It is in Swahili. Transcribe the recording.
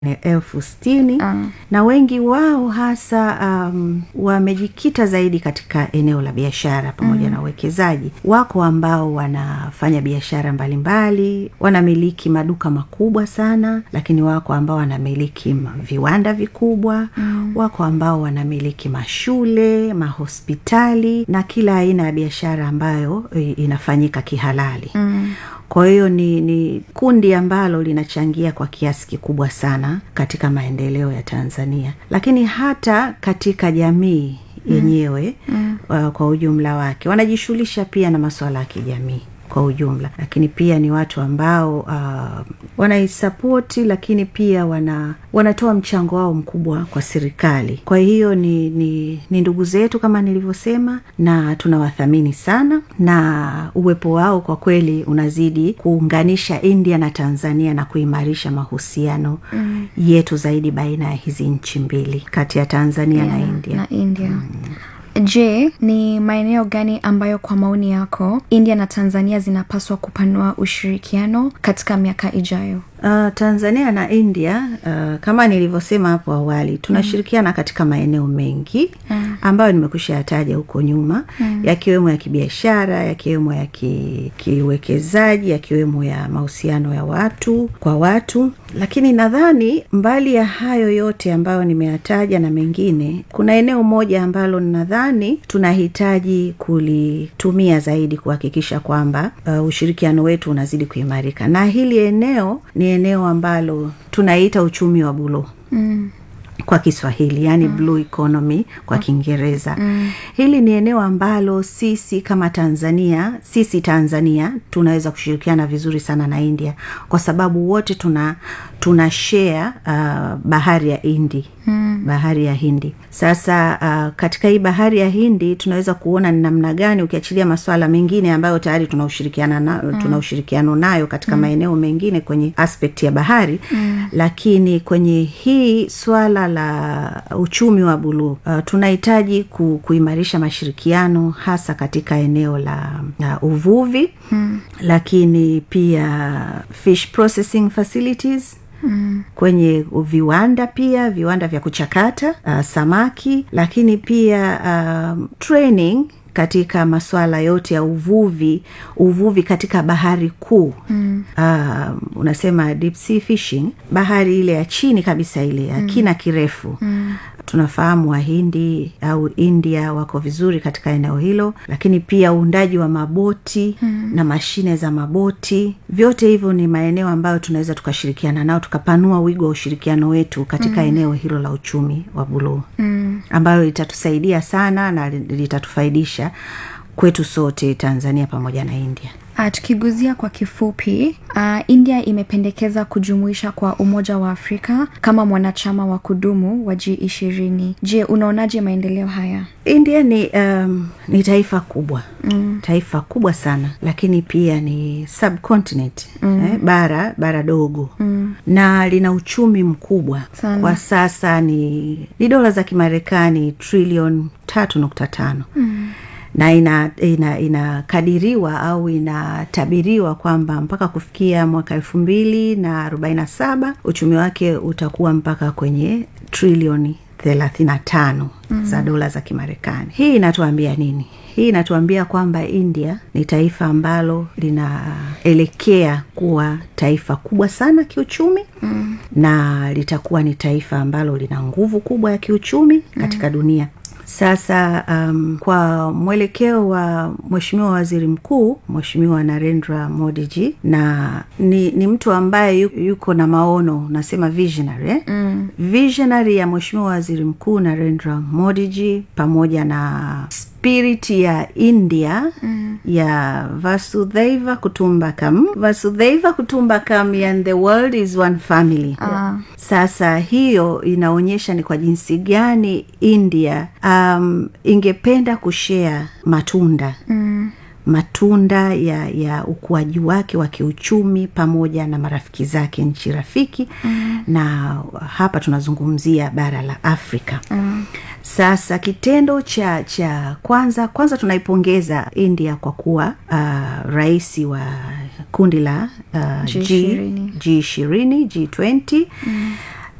elfu sitini Ah. na wengi wao hasa um, wamejikita zaidi katika eneo la biashara pamoja na uwekezaji. Wako ambao wanafanya biashara mbalimbali, wanamiliki maduka makubwa sana, lakini wako ambao wanamiliki ma- viwanda vikubwa mm. Wako ambao wanamiliki mashule, mahospitali na kila aina ya biashara ambayo i- inafanyika kihalali Mm. kwa hiyo ni, ni kundi ambalo linachangia kwa kiasi kikubwa sana katika maendeleo ya Tanzania, lakini hata katika jamii yenyewe mm. uh, kwa ujumla wake wanajishughulisha pia na masuala ya kijamii kwa ujumla, lakini pia ni watu ambao uh, wanaisapoti, lakini pia wana wanatoa mchango wao mkubwa kwa serikali. Kwa hiyo ni, ni, ni ndugu zetu kama nilivyosema, na tunawathamini sana, na uwepo wao kwa kweli unazidi kuunganisha India na Tanzania na kuimarisha mahusiano mm. yetu zaidi baina ya hizi nchi mbili kati ya Tanzania na India. na india je ni maeneo gani ambayo kwa maoni yako india na tanzania zinapaswa kupanua ushirikiano katika miaka ijayo Uh, Tanzania na India uh, kama nilivyosema hapo awali tunashirikiana mm. katika maeneo mengi mm. ambayo nimekwisha yataja huko nyuma mm. yakiwemo ya kibiashara, yakiwemo ya ki- kiuwekezaji, yakiwemo ya mahusiano ya watu kwa watu, lakini nadhani mbali ya hayo yote ambayo nimeyataja na mengine, kuna eneo moja ambalo nadhani tunahitaji kulitumia zaidi kuhakikisha kwamba uh, ushirikiano wetu unazidi kuimarika, na hili eneo ni eneo ambalo tunaita uchumi wa buluu mm. kwa Kiswahili yani mm. blue economy kwa Kiingereza mm. Hili ni eneo ambalo sisi kama Tanzania, sisi Tanzania tunaweza kushirikiana vizuri sana na India kwa sababu wote tuna tuna share uh, bahari ya Hindi mm. bahari ya Hindi. Sasa uh, katika hii bahari ya Hindi tunaweza kuona ni namna gani, ukiachilia masuala mengine ambayo tayari tuna ushirikiana na, mm. tuna ushirikiano nayo katika mm. maeneo mengine kwenye aspect ya bahari mm. lakini kwenye hii swala la uchumi wa buluu uh, tunahitaji ku, kuimarisha mashirikiano hasa katika eneo la uh, uvuvi mm. lakini pia fish processing facilities Mm. kwenye viwanda pia viwanda vya kuchakata uh, samaki lakini pia um, training katika masuala yote ya uvuvi uvuvi katika bahari kuu mm. uh, unasema deep sea fishing bahari ile ya chini kabisa ile ya mm. kina kirefu mm tunafahamu wahindi au india wako vizuri katika eneo hilo lakini pia uundaji wa maboti hmm. na mashine za maboti vyote hivyo ni maeneo ambayo tunaweza tukashirikiana nao tukapanua wigo wa ushirikiano wetu katika hmm. eneo hilo la uchumi wa buluu hmm. ambayo litatusaidia sana na litatufaidisha kwetu sote tanzania pamoja na india Uh, tukiguzia kwa kifupi uh, india imependekeza kujumuisha kwa umoja wa afrika kama mwanachama wa kudumu wa g ishirini je unaonaje maendeleo haya india ni um, ni taifa kubwa mm. taifa kubwa sana lakini pia ni subcontinent mm. eh, bara bara dogo mm. na lina uchumi mkubwa Sana. kwa sasa ni ni dola za kimarekani trilioni tatu nukta tano mm na inakadiriwa ina, ina au inatabiriwa kwamba mpaka kufikia mwaka elfu mbili na arobaini na saba uchumi wake utakuwa mpaka kwenye trilioni thelathini na tano mm. za dola za kimarekani hii inatuambia nini hii inatuambia kwamba india ni taifa ambalo linaelekea kuwa taifa kubwa sana kiuchumi mm. na litakuwa ni taifa ambalo lina nguvu kubwa ya kiuchumi katika mm. dunia sasa um, kwa mwelekeo wa mweshimiwa waziri mkuu mweshimiwa narendra modiji na ni, ni mtu ambaye yuko na maono nasema visionary eh? mm. visionary ya mweshimiwa waziri mkuu narendra modiji pamoja na spirit ya india mm. ya vasudhaiva kutumbakam vasudhaiva kutumbakam and the world is one family Ah. sasa hiyo inaonyesha ni kwa jinsi gani india um, ingependa kushea matunda mm matunda ya ya ukuaji wake wa kiuchumi pamoja na marafiki zake nchi rafiki mm. na hapa tunazungumzia bara la afrika mm. sasa kitendo cha cha kwanza kwanza tunaipongeza india kwa kuwa uh, rais wa kundi la uh, G20. g ishirini g twenty mm